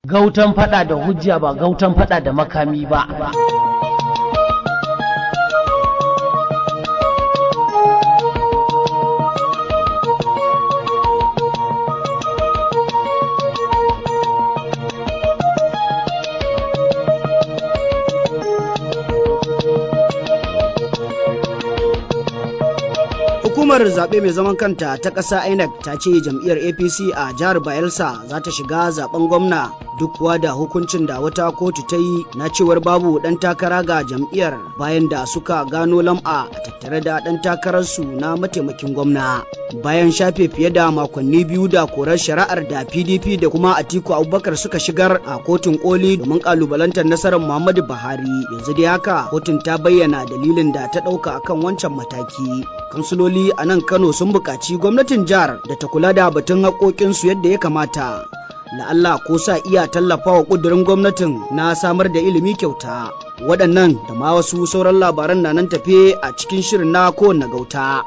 gautan fada da hujja ba gautan fada da makami ba Hukumar zaɓe mai zaman kanta ta ƙasa INEC ta ce jam'iyyar APC a jihar Bayelsa za ta shiga zaben gwamna duk kuwa da hukuncin da wata kotu ta yi na cewar babu ɗan takara ga jam'iyyar bayan da suka gano lam'a a tattare da ɗan takararsu na mataimakin gwamna. Bayan shafe fiye da makonni biyu da korar shari'ar da PDP da kuma Atiku Abubakar suka shigar a kotun koli domin kalubalantar nasarar Muhammadu Buhari yanzu dai haka kotun ta bayyana dalilin da ta ɗauka akan wancan mataki. Kansuloli a nan Kano sun buƙaci gwamnatin jihar da ta kula da batun haƙoƙinsu yadda ya kamata. Allah ko sa iya tallafa wa ƙudurin gwamnatin na samar da ilimi kyauta. Waɗannan da ma wasu sauran labaran na nan tafe a cikin shirin na kowanne gauta.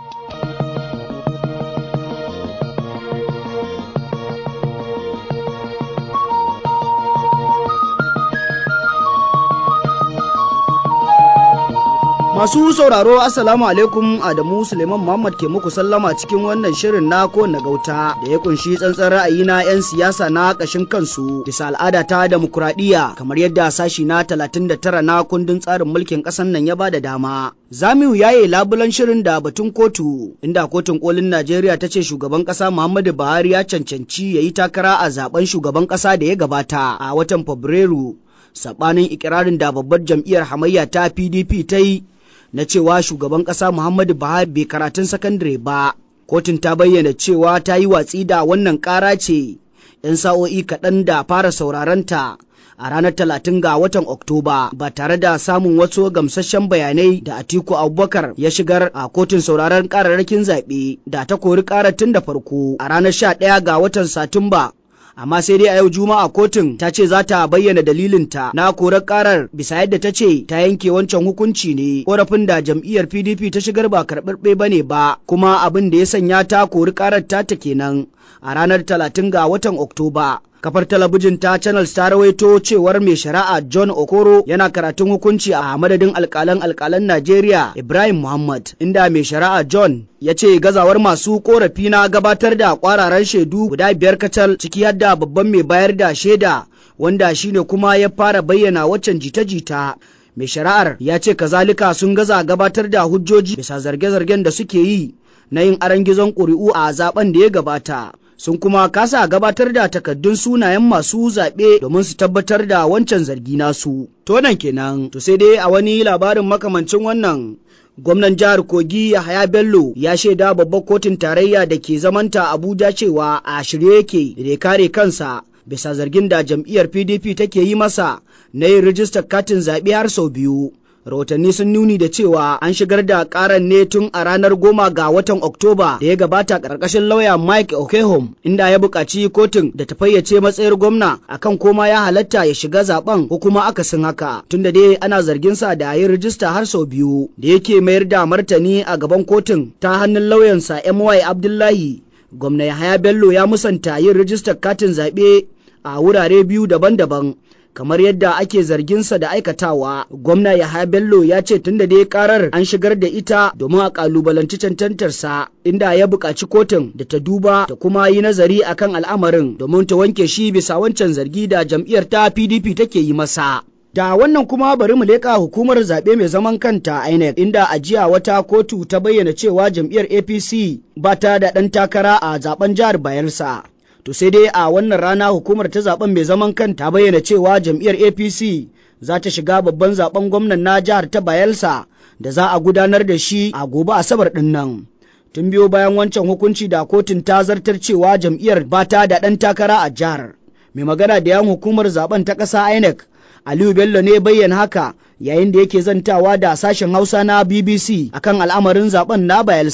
Masu sauraro Assalamu alaikum Adamu Suleiman Muhammad ke muku sallama cikin wannan shirin na kowane gauta da ya kunshi tsantsan ra'ayi na 'yan siyasa na ƙashin kansu bisa al'ada ta demokuraɗiyya kamar yadda sashi na 39 na kundin tsarin mulkin ƙasar nan ya bada dama. Zamiu ya yi labulan shirin da batun kotu inda kotun kolin Najeriya ta ce shugaban ƙasa Muhammadu Buhari ya cancanci ya yi takara a zaben shugaban ƙasa da ya gabata a watan Fabrairu. Saɓanin ikirarin da babbar jam'iyyar hamayya ta PDP ta yi na cewa shugaban ƙasa Muhammadu Buhari bai karatun sakandare ba. Kotun ta bayyana cewa ta yi watsi da wannan ƙara ce, ‘yan sa'o'i kaɗan da fara sauraronta a ranar talatin ga watan Oktoba ba tare da samun wasu gamsasshen bayanai da Atiku Abubakar ya shigar a kotun sauraron ƙararrakin zaɓe da ta kori ƙarar tun da farko a ranar sha ɗaya ga watan Satumba amma sai dai a yau juma'a kotun ta ce za ta bayyana dalilinta na korar karar bisa yadda ta ce ta yanke wancan hukunci ne korafin da jam'iyyar pdp ta shigar ba karɓarɓe ba ne ba kuma abin da ya sanya ta kori karar ta ta kenan a ranar talatin ga watan oktoba kafar talabijin ta channels ta rawaito cewar mai shari'a john okoro yana karatun hukunci a madadin alkalan alkalan najeriya ibrahim muhammad inda mai shari'a john ya ce gazawar masu korafi na gabatar da kwararan shaidu guda biyar kacal ciki yadda babban mai bayar da shaida wanda shine kuma ya fara bayyana waccan jita-jita mai shari'ar ya ce kazalika sun gaza gabatar da hujjoji bisa zarge-zargen da suke yi na yin aron gizon ƙuri'u a zaben da ya gabata sun kuma kasa gabatar da takaddun sunayen masu zaɓe domin su tabbatar da wancan zargi nasu. To nan kenan, to sai dai a wani labarin makamancin wannan gwamnan jihar kogi yahaya bello ya shaida babbar kotun tarayya da ke zamanta abuja cewa a shirye yake da ya kare kansa bisa zargin da jam'iyyar pdp take yi masa na yin rijistar katin zaɓe har sau biyu rahotanni sun nuni da cewa an shigar da karan ne tun a ranar goma ga watan oktoba da ya gabata ƙarƙashin lauya mike okehom inda ya buƙaci kotun da ta fayyace matsayar gwamna akan koma ya halatta ya shiga zaben ko kuma akasin haka tunda dai ana zargin sa da yin rijista har sau biyu da yake mayar da martani a gaban kotun ta hannun lauyansa my abdullahi gwamna yahaya bello ya musanta yin rijistar katin zaɓe a wurare biyu daban-daban kamar yadda ake zarginsa da aikatawa gwamna yahaya bello ya ce tunda dai karar an shigar da ita domin a kalubalanci cancantarsa inda ya buƙaci kotun da ta duba ta kuma yi nazari akan al'amarin domin ta wanke shi bisa wancan zargi da jam'iyyar ta pdp take yi masa Da wannan kuma bari mu leƙa hukumar zaɓe mai zaman kanta INEC inda a jiya wata kotu ta bayyana cewa jam'iyyar APC ba ta da ɗan takara a zaben jihar Bayelsa. To sai dai a wannan rana hukumar ta zaben mai zaman kanta bayyana cewa jam'iyyar APC za ta shiga babban zaben gwamnan na jihar ta Bayelsa da za a gudanar da shi a gobe Asabar ɗin nan. Tun biyo bayan wancan hukunci da kotun ta zartar cewa jam'iyyar ba ta da ɗan takara a jihar. Mai magana da yan hukumar zaben ta ƙasa INEC Aliyu Bello ne bayyana haka yayin da yake zantawa da sashen Hausa na BBC akan al'amarin zaben na Bayelsa.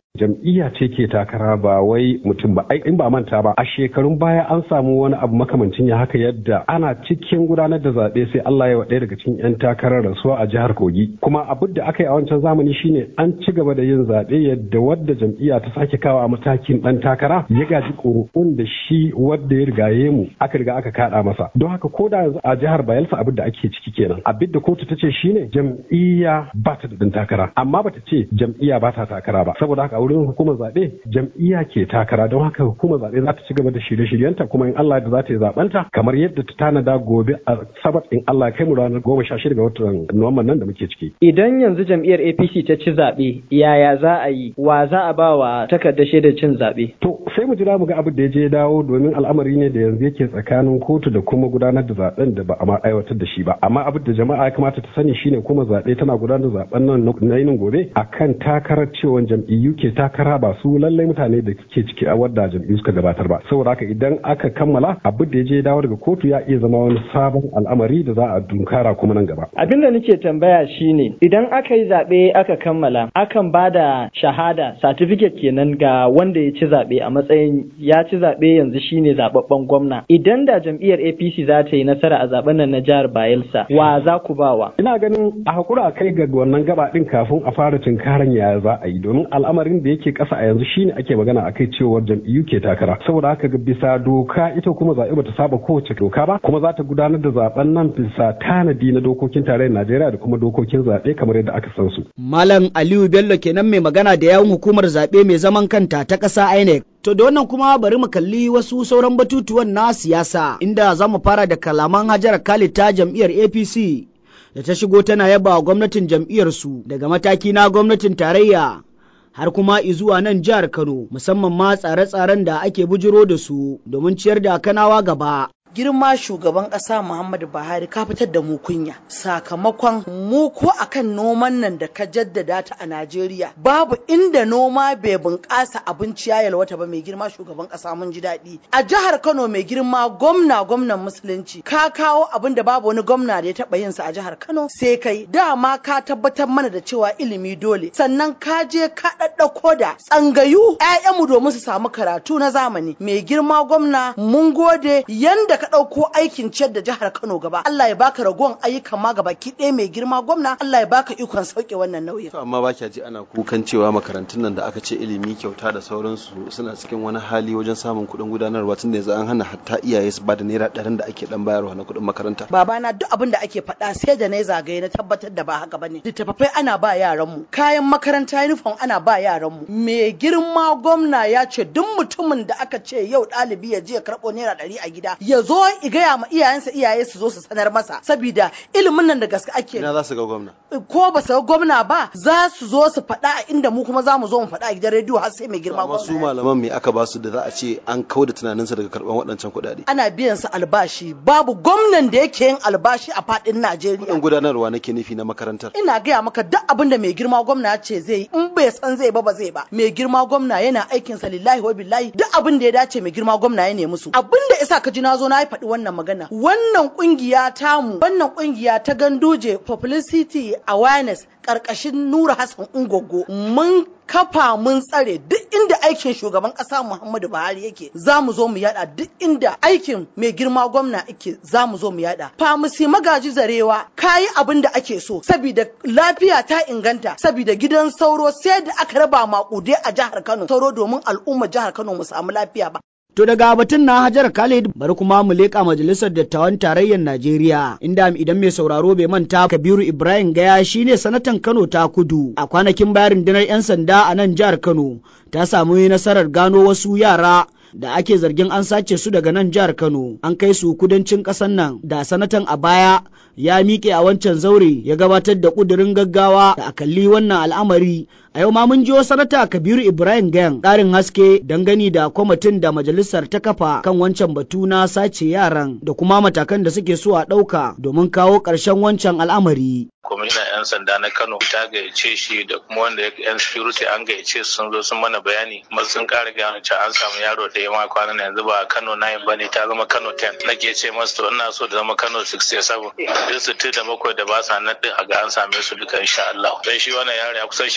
jam'iyya ce ke takara ba wai mutum ba in ba manta ba a shekarun baya an samu wani abu makamancin ya haka yadda ana cikin gudanar da zaɓe sai Allah ya ɗaya daga cikin 'yan takarar rasuwa a jihar Kogi kuma abin da aka yi a wancan zamani shine an ci gaba da yin zaɓe yadda wadda jam'iyya ta sake kawo a matakin ɗan takara ya gaji ƙuri'un da shi wadda ya rigaye mu aka riga aka kaɗa masa don haka ko da a jihar Bayelsa abin da ake ciki kenan abin da kotu ta ce shine jam'iyya ba ta da ɗan takara amma bata ce jam'iyya ba ta takara ba saboda haka a wurin hukumar zaɓe jam'iyya ke takara don haka hukumar zaɓe za ta ci gaba da shirye-shiryenta kuma in Allah da za ta yi zaɓenta kamar yadda ta tanada gobe a sabat in Allah kai mu ranar goma sha shida ga watan Nuwamban nan da muke ciki. Idan yanzu jam'iyyar APC ta ci zaɓe yaya za a yi wa za a ba wa takardar shaidar cin zaɓe. To sai mu jira mu ga abin da ya je dawo domin al'amari ne da yanzu yake tsakanin kotu da kuma gudanar da zaɓen da ba a ma aiwatar da shi ba amma abin da jama'a ya kamata ta sani shine kuma zaɓe tana gudanar da zaɓen nan na yinin gobe akan takarar cewa jam'iyyu ke takara ba su lallai mutane da ke ciki a wadda jam'iyyu suka gabatar ba saboda haka idan aka kammala abin da ya je dawo daga kotu ya iya zama wani sabon al'amari da za a dunkara kuma nan gaba Abin da nake tambaya shine idan aka yi zaɓe aka kammala akan ba da shahada certificate kenan ga wanda ya ci zaɓe a matsayin ya ci zaɓe yanzu shine zaɓaɓɓen gwamna idan da jam'iyyar APC za ta yi nasara a zaɓen nan na jihar Bayelsa wa za ku bawa ina ganin a hakura a kai ga wannan gaba din kafin a fara tunkaran yaya za a yi domin al'amarin da yake ƙasa a yanzu shine ake magana akai cewar jam'iyyu ke takara saboda haka ga bisa doka ita kuma zaɓe bata saba kowace doka ba kuma za ta gudanar da zaben nan bisa tanadi na dokokin tarayyar Najeriya da kuma dokokin zaɓe kamar yadda aka san su. Malam Aliyu Bello kenan mai magana da yawun hukumar zaɓe mai zaman kanta ta ƙasa INEC. To da wannan kuma bari mu kalli wasu sauran batutuwan na siyasa inda za mu fara da kalaman Hajar Khalid ta jam'iyyar APC da ta shigo tana yaba wa gwamnatin jam'iyyarsu daga mataki na gwamnatin tarayya har kuma izuwa nan jihar Kano musamman ma tsare-tsaren da ake bujiro da su domin ciyar da kanawa gaba. girma shugaban ƙasa Muhammadu Buhari ka fitar da mu kunya sakamakon mu ko akan noman nan da ka jaddada ta a Najeriya babu inda noma bai bunƙasa abinci ya yalwata ba mai girma shugaban ƙasa mun ji daɗi a jihar Kano mai girma gwamna gwamnan musulunci ka kawo abin da babu wani gwamna da ya taɓa yin sa a jihar Kano sai kai dama ka tabbatar mana da cewa ilimi dole sannan ka je ka ɗaɗɗauko da tsangayu 'ya'yanmu domin su samu karatu na zamani mai girma gwamna mun gode yanda ka ɗauko aikin ciyar da jihar Kano gaba. Allah ya baka ragon ayyukan ma gaba ki ɗaya mai girma gwamna. Allah ya baka ikon sauke wannan nauyin. amma ba kya ji ana kukan cewa makarantun nan da aka ce ilimi kyauta da sauransu suna cikin wani hali wajen samun kuɗin gudanarwa tun da yanzu an hana hatta iyaye su bada naira ɗarin da ake ɗan bayarwa na kuɗin makaranta. Babana duk abin da ake faɗa sai da na yi zagaye na tabbatar da ba haka bane. Littattafai ana ba yaranmu, kayan makaranta uniform ana ba yaranmu. Mai girma gwamna ya ce duk mutumin da aka ce yau ɗalibi ya je ya karɓo naira ɗari a gida ya zo i gaya ma iyayensa iyaye su zo su sanar masa saboda ilimin nan da gaske ake Ina za su ga gwamna. ko ba su ga gwamna ba za su zo su faɗa a inda mu kuma za mu zo mu faɗa a gidan rediyo har sai mai girma Amma su gwamna malaman me aka ba su da za a ce an kau da tunaninsa daga karɓan waɗancan kuɗaɗe. ana biyan su albashi babu gwamnan da yake yin albashi a faɗin Kuɗin Najeriya gudanarwa nake nufi na makarantar. ina gaya maka duk abin da mai girma gwamna ya ce zai yi in bai san zai ba ba zai ba mai girma gwamna yana aikin sa lillahi wa billahi duk abin da ya dace mai girma gwamna ya nemi su abin da isa ka ji na zo na yi faɗi wannan magana wannan kungiya tamu wannan kungiya ta ganduje publicity awareness karkashin Nura Hassan Ungogo mun kafa mun tsare duk inda aikin shugaban kasa Muhammadu Buhari yake za mu zo mu yada duk inda aikin mai girma gwamna yake za mu zo mu yada famisi magaji zarewa kayi abin da ake so saboda lafiya ta inganta saboda gidan sauro sai da aka raba maƙudai a jihar Kano sauro domin al'ummar jihar Kano mu samu lafiya ba To daga batun na Hajar Khalid bari kuma mu leƙa majalisar dattawan tarayyar Najeriya inda idan mai sauraro bai manta Kabiru Ibrahim Gaya shine sanatan Kano ta kudu a kwanakin bayan rundunar 'yan sanda a nan jihar Kano ta samu nasarar gano wasu yara da ake zargin an sace su daga nan jihar Kano an kai su kudancin ƙasar nan da sanatan a baya ya miƙe a wancan zaure ya gabatar da ƙudurin gaggawa da a kalli wannan al'amari a yau ma mun jiyo sanata kabiru ibrahim gayan ƙarin haske dangane da kwamitin da majalisar ta kafa kan wancan batu na sace yaran da kuma matakan da suke so a ɗauka domin kawo ƙarshen wancan al'amari kwamishinan 'yan sanda na kano ta gayyace shi da kuma wanda yan security an gayyace su sun zo sun mana bayani kuma sun kara gano cewa an samu yaro da ya ma kwanan nan yanzu ba kano 9 bane ta zama kano 10 nake ce masu to ina so da zama kano 67 duk sittin da bakwai da ba sa nan din a ga an same su duka insha Allah dan shi wannan yaro ya kusan shekara biyar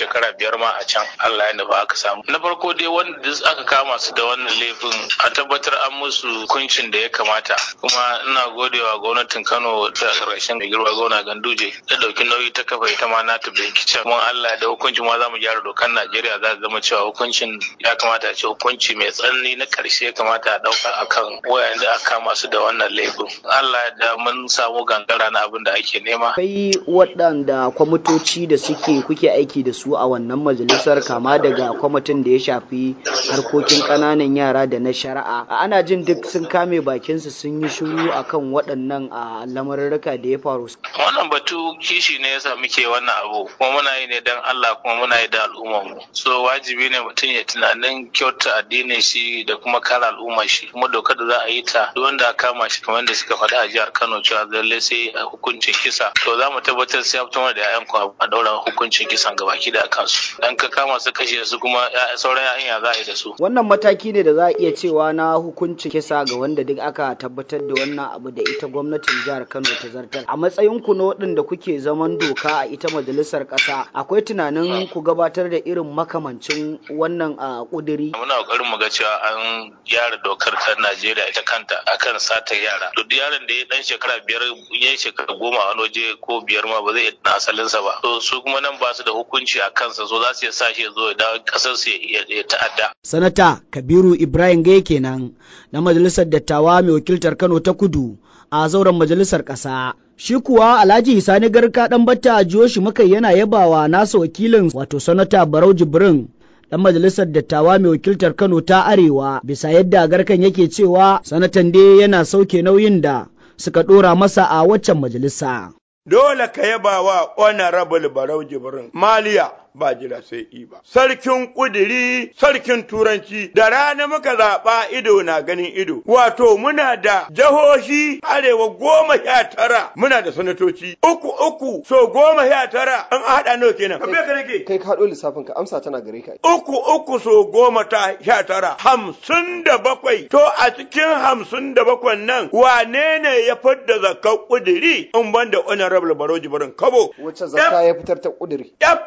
biyar ma a can Allah ya nufa aka samu na farko dai wanda duk aka kama su da wannan laifin a tabbatar an musu hukuncin da ya kamata kuma ina godewa gwamnatin Kano ta karshen da girma gona Ganduje da dauki nauyi ta kafa ita ma na ta bincike mun Allah da hukuncin ma za mu gyara dokar Najeriya za ta zama cewa hukuncin ya kamata a ce hukunci mai tsanani na karshe ya kamata a dauka akan wayan da aka kama su da wannan laifin Allah da mun samu gangara na abin da ake nema akwai waɗanda kwamitoci da suke kuke aiki da su a wannan majalisar kama daga kwamitin da ya shafi harkokin ƙananan yara da na shari'a ana jin duk sun kame bakinsu sun yi shiru akan waɗannan a lamarurruka da ya faru wannan batu kishi ne yasa muke wannan abu kuma muna yi ne don Allah kuma muna yi da al'ummar mu so wajibi ne mutum ya tunanin kyauta addinin shi da kuma kare al'ummar shi kuma dokar da za a yi ta duk wanda aka kama shi kamar da suka faɗa a jihar Kano cewa lallai sai a hukuncin kisa to za mu tabbatar sai ya fito da 'ya'yan ku a daura hukuncin kisan gabaki da kansu dan ka kama su kashe su kuma sauran 'ya'yan ya za a yi da su wannan mataki ne da za a iya cewa na hukuncin kisa ga wanda duk aka tabbatar da wannan abu da ita gwamnatin jihar Kano ta zartar a matsayin ku na waɗanda kuke zaman doka a ita majalisar ƙasa akwai tunanin ku gabatar da irin makamancin wannan a ƙuduri muna ƙoƙarin mu ga cewa an gyara dokar ta Najeriya ita kanta akan sata yara duk yaron da ya dan shekara biyar ya yi shekara goma a wani waje ko biyar ma ba zai na asalinsa ba to su kuma nan ba su da hukunci a kansa so za su iya sa shi ya zo ya dawo ƙasar su ya ta'adda sanata kabiru ibrahim gai kenan na majalisar dattawa mai wakiltar kano ta kudu a zauren majalisar ƙasa. Shi kuwa Alhaji Sani Garka ɗan batta a jiyo shi muka yana yabawa nasa wakilin wato sanata Barau Jibrin ɗan majalisar dattawa mai wakiltar Kano ta Arewa bisa yadda garkan yake cewa sanatan dai yana sauke nauyin da suka ɗora masa a waccan majalisa. Dole ka yaba wa Honorable Barau Jibrin Maliya ba jira sai i ba. Sarkin ƙudiri, sarkin turanci, da rana muka zaɓa ido na ganin ido. Wato muna da jihohi arewa goma sha tara muna da sanatoci. Uku uku so goma sha tara an haɗa nawa kenan. Ka ka nake. Kai ka haɗo lissafin ka amsa tana gare ka. Uku uku so goma ta sha tara hamsin da bakwai. To a cikin hamsin da bakwai nan wane ne ya fidda zakar ƙudiri in ban da honorable Baroji Barin Kabo. Wacce zakka ya fitar ta ƙudiri?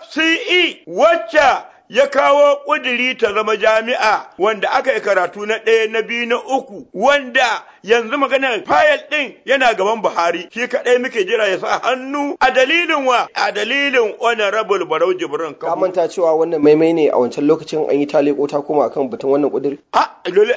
FCE wacce ya kawo ƙudiri ta zama jami'a wanda aka yi karatu na ɗaya na biyu na uku wanda yanzu maganar fayil ɗin yana gaban Buhari shi kaɗai muke jira ya sa hannu a dalilin wa a dalilin honorable Barau Jibrin Ka manta cewa wannan maimai ne a wancan lokacin an yi taleko ta koma akan batun wannan ƙudiri? A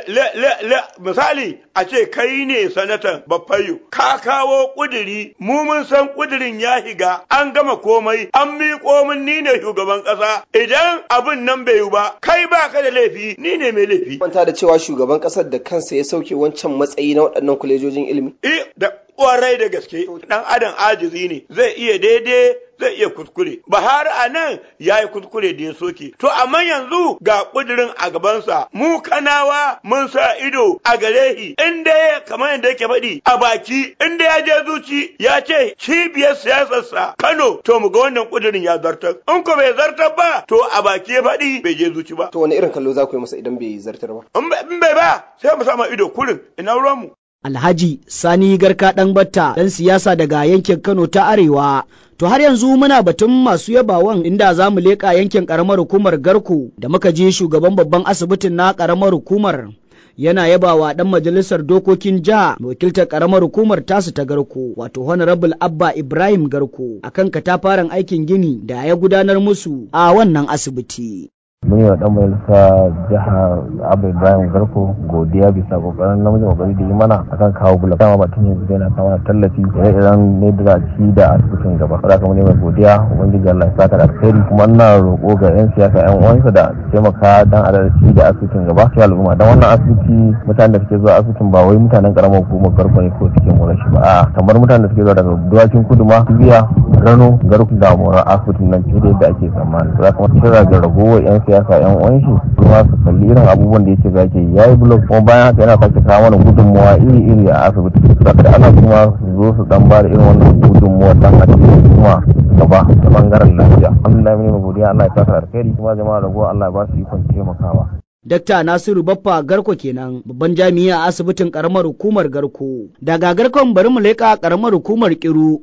misali a ce kai ne sanatan Baffayo ka kawo ƙudiri mu mun san ƙudirin ya higa an gama komai an miƙo min ni ne shugaban ƙasa idan abin nan bai yi ba kai ba ka da laifi ni ne mai laifi. Manta da cewa shugaban ƙasar da kansa ya sauke wancan matsayi na waɗannan kwalejojin ilimi. Eh da ƙwarai da gaske ɗan adam ajizi ne zai iya daidai zai iya kuskure. Bahar a nan ya yi kuskure da ya soke. To amma yanzu ga ƙudurin a gabansa mu kanawa mun sa ido a gare shi inda ya kamar yadda yake faɗi a baki inda ya je zuci ya ce cibiyar siyasarsa Kano to mu ga wannan ƙudurin ya zartar. In ko bai zartar ba to a baki ya faɗi bai je zuci ba. To wani irin kallo za ku yi masa idan bai zartar ba? In bai ba sai mu sama ido kurin ina ruwanmu. Alhaji Sani Garka ɗan Batta ɗan siyasa daga yankin Kano ta Arewa. To har yanzu muna batun masu yabawan inda za mu leƙa yankin ƙaramar hukumar Garko da muka je shugaban babban asibitin na ƙaramar hukumar. Yana yabawa ɗan majalisar dokokin jiha wakiltar ƙaramar hukumar tasu ta Garko wato Honorable Abba Ibrahim Garko akan katafaren aikin gini da ya gudanar musu a wannan asibiti. mun yi wa dan majalisa jiha abu ibrahim garko godiya bisa kokarin namijin kokari da yi mana akan kawo bula dama ba tun yanzu yana kawo tallafi ire iren ne da ci da asibitin gaba saboda kuma ne mai godiya ubangiji Allah ya saka da alheri kuma ina roƙo ga yan siyasa yan uwansa da taimaka dan a ci da asibitin gaba sai al'umma dan wannan asibiti mutanen da suke zuwa asibitin ba wai mutanen karamar hukumar garko ne ko suke mura shi ba a kamar mutanen da suke zuwa daga duwakin kudu ma biya rano garku da mura asibitin nan fiye da yadda ake tsammani za kuma kira ga ragowar yan siyasa yan uwan shi kuma su kalli irin abubuwan da yake zake ya yi blog kuma bayan haka yana sake kawo mana gudunmuwa iri iri a asibiti saboda da ana kuma su zo su dan bada irin wannan gudunmuwa dan a cikin kuma gaba da bangaren lafiya alhamdulillah mun yi godiya Allah ya saka alkhairi kuma jama'a ragowa Allah ya ba su ikon taimakawa Dakta Nasiru Baffa Garko kenan babban jami'a a asibitin karamar hukumar Garko. Daga Garkon bari mu leƙa karamar hukumar Kiru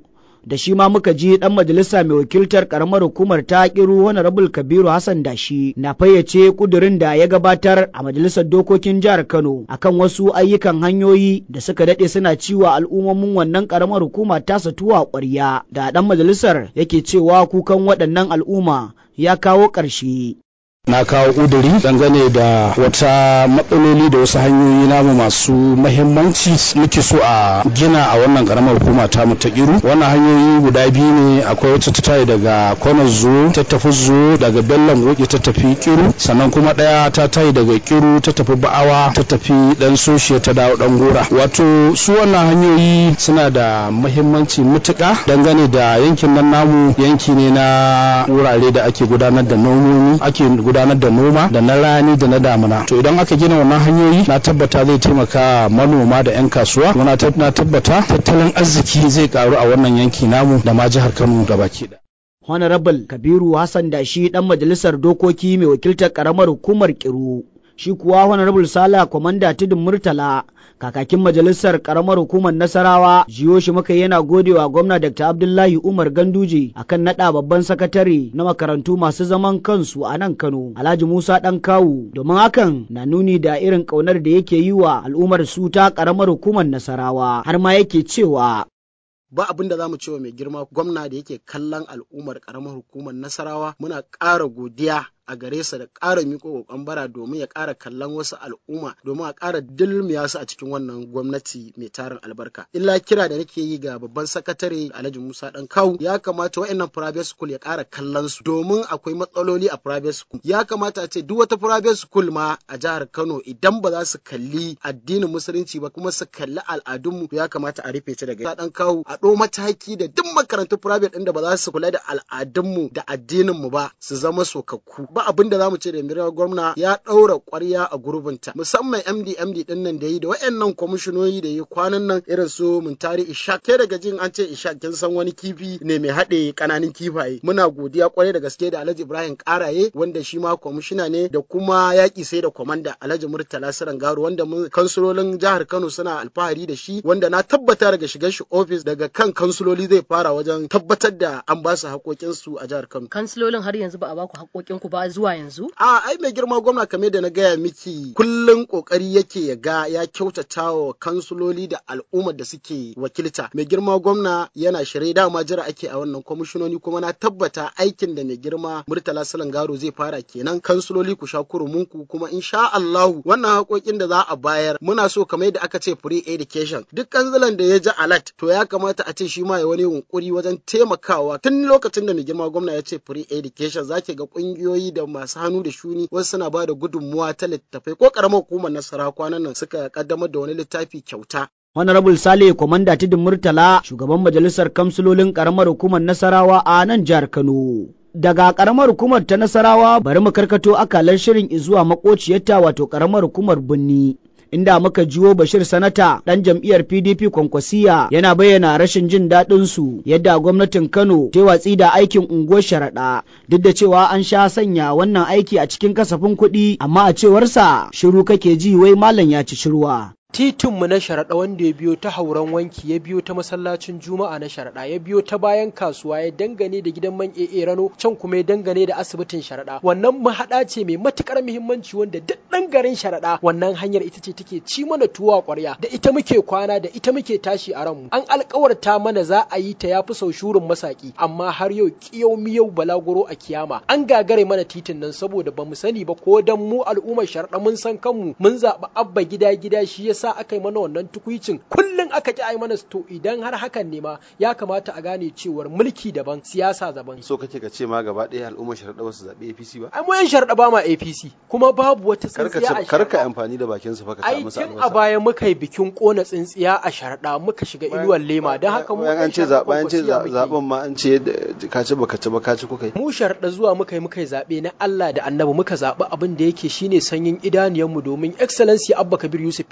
da shi ma muka ji dan majalisa mai wakiltar karamar hukumar ta kiru honorable kabiru hassan dashi na fayyace kudurin da ya gabatar a majalisar dokokin jihar kano akan wasu ayyukan hanyoyi da suka dade suna ciwa al'ummomin wannan karamar hukuma tasa tuwa ƙwarya da dan majalisar yake cewa kukan waɗannan al'umma ya kawo ƙarshe. na kawo ƙuduri dangane da wata matsaloli da wasu hanyoyi namu masu mahimmanci muke so a gina a wannan karamar hukuma ta mu ta kiru wannan hanyoyi guda biyu ne akwai wata ta tayi daga kwanar zo ta tafi zo daga bellan goke ta tafi kiru sannan kuma ɗaya ta tayi daga kiru ta tafi ba'awa ta tafi dan soshiya ta dawo dan gora wato su wannan hanyoyi suna da mahimmanci mutuka dangane da yankin nan namu yanki ne na wurare da ake gudanar da nomomi ake gudanar da noma da na rani da na damuna to idan aka gina wannan hanyoyi na tabbata zai taimaka manoma da 'yan kasuwa na tabbata tattalin arziki zai karu a wannan yanki namu da ma jihar kano gabaki da honorable kabiru hassan da shi dan majalisar dokoki mai wakiltar karamar hukumar kiru shi kuwa honorable sala kwamanda tudun murtala kakakin majalisar karamar hukumar nasarawa jiyo shi muka yana godewa gwamna dr abdullahi umar ganduje akan nada babban sakatare na makarantu masu zaman kansu a nan kano alhaji musa dan kawu domin hakan na nuni da irin kaunar da yake yi wa al'ummar su ta karamar hukumar nasarawa har ma yake cewa ba abin da za mu cewa mai girma gwamna da yake kallon al'ummar karamar hukumar nasarawa muna ƙara godiya a gare sa da ƙara miƙo ƙoƙon bara domin ya ƙara kallon wasu al'umma domin a ƙara dulmiya su a cikin wannan gwamnati mai tarin albarka illa kira da nake yi ga babban sakatare Alhaji Musa Dan Kawu ya kamata wa'annan private school ya ƙara kallon su domin akwai matsaloli a private school ya kamata a ce duk wata private school ma a jihar Kano idan ba za su kalli addinin musulunci ba kuma su kalli al'adunmu ya kamata a rufe ta daga Dan Kawu a ɗo mataki da duk makarantun private ɗin da ba za su kula da al'adunmu da addininmu ba su zama sokakku ba abin da zamu ce da mirar gwamna ya ɗaura ƙwarya a gurbinta musamman MD MD din nan da yi da wayannan kwamishinoyi da yi kwanan nan irin su Muntari Ishak ke daga jin an ce Ishak kin san wani kifi ne mai haɗe kananan kifaye muna godiya kwarai da gaske da Alhaji Ibrahim Karaye wanda shi ma kwamishina ne da kuma yaƙi sai da kwamanda Alhaji Murtala Sarangaro wanda kansulolin jihar Kano suna alfahari da shi wanda na tabbata daga shigar shi ofis daga kan kansuloli zai fara wajen tabbatar da an ba su haƙoƙinsu a jihar Kano. Kansilolin har yanzu ba a ba ku haƙoƙinku ba zuwa yanzu? A ai mai girma gwamna kamar da na gaya miki kullum kokari yake ya ga ya kyautata wa kansuloli da al'ummar da suke wakilta. Mai girma gwamna yana shirye dama jira ake a wannan kwamishinoni kuma na tabbata aikin da mai girma Murtala Salangaro zai fara kenan kansuloli ku sha kurumunku kuma insha Allahu wannan haƙoƙin da za a bayar muna so kamar da aka ce free education duk kanzilan da ya ji alert to ya kamata a ce shi ma ya wani yunkuri wajen taimakawa tun lokacin da mai girma gwamna ya ce free education zaki ga ƙungiyoyi da masu hannu da shuni wasu suna ba da gudunmuwa ta littattafai ko karamar hukumar nasara kwanan nan suka kaddamar da wani littafi kyauta Honorable Sale Komanda Tidin Murtala shugaban majalisar kamsilolin karamar hukumar Nasarawa a nan jihar Kano. Daga karamar hukumar ta Nasarawa bari mu karkato akalar shirin izuwa makociyarta wato karamar hukumar Bunni. inda muka jiwo Bashir Sanata ɗan jam'iyyar PDP Kwankwasiya yana bayyana rashin jin daɗin su yadda gwamnatin Kano ta watsi da aikin unguwar sharaɗa duk da cewa an sha sanya wannan aiki a cikin kasafin kuɗi amma a cewarsa shiru kake ji wai malam ya ci shirwa. titinmu na sharaɗa wanda ya biyo ta hauren wanki ya biyo ta masallacin juma'a na sharaɗa ya biyo ta bayan kasuwa ya dangane da gidan man AA rano can kuma ya dangane da asibitin sharaɗa wannan mahaɗa ce mai matukar muhimmanci wanda duk ɗan garin sharaɗa wannan hanyar ita ce take ci mana tuwa ƙwarya da ita muke kwana da ita muke tashi a ranmu an alƙawarta mana za a yi ta yafi sau shurin masaki amma har yau kiyau miyau balaguro a kiyama an gagare mana titin nan saboda bamu sani ba ko dan mu al'ummar sharaɗa mun san kanmu mun zaɓi abba gida gida shi yasa sa aka yi mana wannan tukuicin kullum aka ki ai mana to idan har hakan ne ma ya kamata a gane cewar mulki daban siyasa daban so kake ka ce ma gaba ɗaya al'ummar sharaɗa wasu zaɓe APC ba ai mu yan sharaɗa ba ma APC kuma babu wata tsintsiya a karka amfani da bakin su fa ka ta musu ai tun a baya muka yi bikin kona tsintsiya a sharaɗa muka shiga inuwar lema don haka mu an ce zaben ce zaben ma an ce ka ci baka ci ba ka ci kuka yi mu sharaɗa zuwa muka yi muka yi zaɓe na Allah da Annabi muka zaɓi abin da yake shine sanyin idaniyarmu domin excellency Abba Kabir Yusuf ya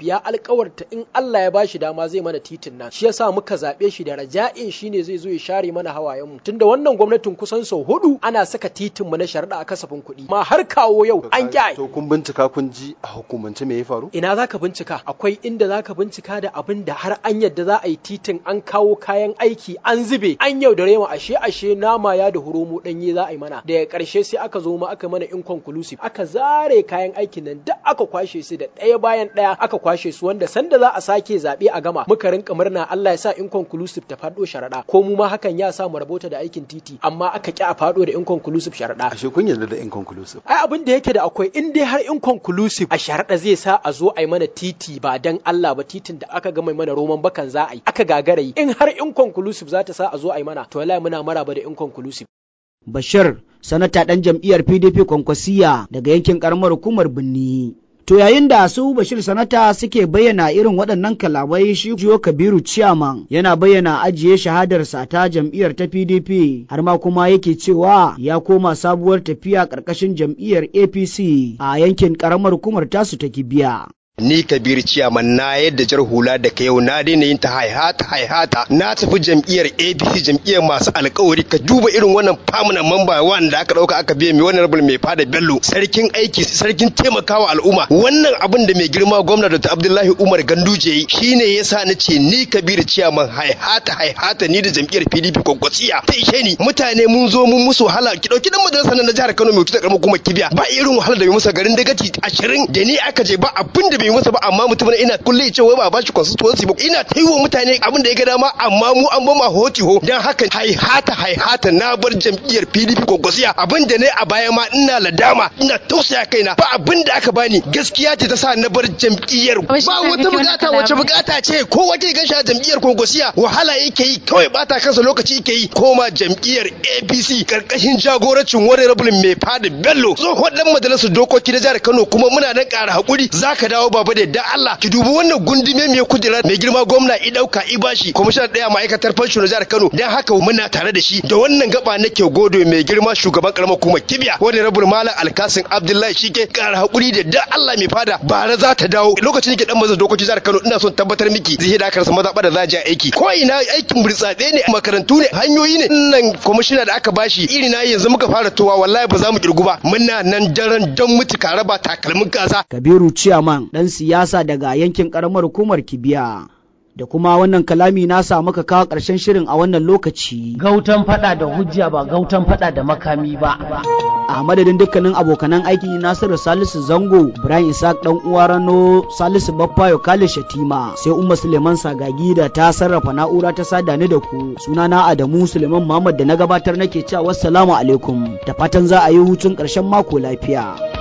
alkawarta in Allah ya bashi dama zai mana titin nan shi yasa muka zaɓe shi da raja'in shine zai zo ya share mana hawayen mu tunda wannan gwamnatin kusan sau hudu ana saka titin mu na sharaɗa a kasafin kuɗi ma har kawo yau an ƙi to kun bincika kun ji a hukumance me ya faru ina zaka bincika akwai inda zaka bincika da abin da har an yadda za a yi titin an kawo kayan aiki an zube an yaudare mu ashe ashe nama ya da huromo danye za a yi mana daga karshe sai aka zo ma aka mana inconclusive aka zare kayan aikin nan duk aka kwashe su da ɗaya bayan ɗaya aka kwashe su wanda sanda za a sake zaɓe a gama muka rinka murna Allah ya sa inconclusive ta faɗo sharaɗa ko mu ma hakan ya sa mu rabota da aikin titi amma aka ki a faɗo da inconclusive sharaɗa ashe kun yarda da inconclusive ai abin da yake da akwai in dai har inconclusive a sharaɗa zai sa a zo a yi mana titi ba dan Allah ba titin da aka gama mana roman bakan za a yi aka gagara yi in har inconclusive za ta sa a zo a yi mana to wallahi muna maraba da inconclusive Bashir, sanata ɗan jam'iyyar PDP Kwankwasiya daga yankin ƙaramar hukumar Binni. To yayin da su Bashir Sanata suke bayyana irin waɗannan kalamai shi Jiyo Kabiru Ciyaman yana bayyana ajiye shahadarsa ta jam'iyyar ta PDP har ma kuma yake cewa ya koma sabuwar tafiya ƙarƙashin jam'iyyar APC a yankin ƙaramar hukumar tasu ta Kibiya. ni kabir ciyaman na yadda jar hula da ka yau na daina yin ta haihata haihata na tafi jam'iyyar abc jam'iyyar masu alkawari ka duba irin wannan famuna mamba wanda aka dauka aka biya mai wannan rabul mai fada bello sarkin aiki sarkin taimakawa al'umma wannan abin da mai girma gwamna da abdullahi umar ganduje yi shine yasa na ce ni kabir ciyaman haihata haihata ni da jam'iyyar pdp kwakwasiya ta ishe ni mutane mun zo mun musu wahala ki dauki dan majalisar na jihar kano mai wuce karamar kuma kibiya ba irin wahala da mai musa garin dagaci ashirin da ni aka je ba abin da bai masa ba amma mutum ina kulle ce wai ba ba shi constituency ba ina ta yi wa mutane abin da ya ga dama amma mu an bama hoti ho dan haka haihata haihata na bar jam'iyyar PDP kwankwasiya abin da ne a baya ma ina ladama ina tausaya kaina ba abin da aka bani gaskiya ce ta sa na bar jam'iyyar ba wata bukata wace bukata ce ko wace gan shi jam'iyyar kwankwasiya wahala yake yi kawai bata kansa lokaci yake yi koma jam'iyyar APC karkashin jagorancin wani rabulin mai fada Bello tsohon dan majalisar dokoki na jihar Kano kuma muna nan ƙara hakuri zaka dawo baba da yadda Allah ki dubi wannan gundume mai kujera mai girma gwamna i dauka i bashi kwamishinan daya ma'aikatar fansho na jihar Kano dan haka muna tare da shi da wannan gaba nake godo mai girma shugaban karamar hukumar Kibiya wani rabul malam Alkasin Abdullahi shike kara hakuri da yadda Allah mai fada bara za ta dawo lokacin da ke dan mazan dokoki jihar Kano ina son tabbatar miki zai da karsa maza da za aiki ko ina aikin burtsatse ne makarantu ne hanyoyi ne nan kwamishina da aka bashi iri na yanzu muka fara towa wallahi ba za mu kirgu ba muna nan daren dan mutu ka raba takalmin kasa Kabiru Ciyaman ɗan siyasa daga yankin ƙaramar hukumar Kibiya. Da kuma wannan kalami na sa muka kawo ƙarshen shirin a wannan lokaci. Gautan fada da hujja ba gautan fada da makami ba. A madadin dukkanin abokanan aiki Nasiru Salisu Zango, Ibrahim Isaac dan uwa Rano, Salisu Baffayo Kale Shatima, sai Umma Suleiman Sagagi da ta sarrafa na'ura ta sada ni da ku. Sunana Adamu Suleiman Muhammad da na gabatar nake cewa wassalamu alaikum. Da fatan za a yi hutun ƙarshen mako lafiya.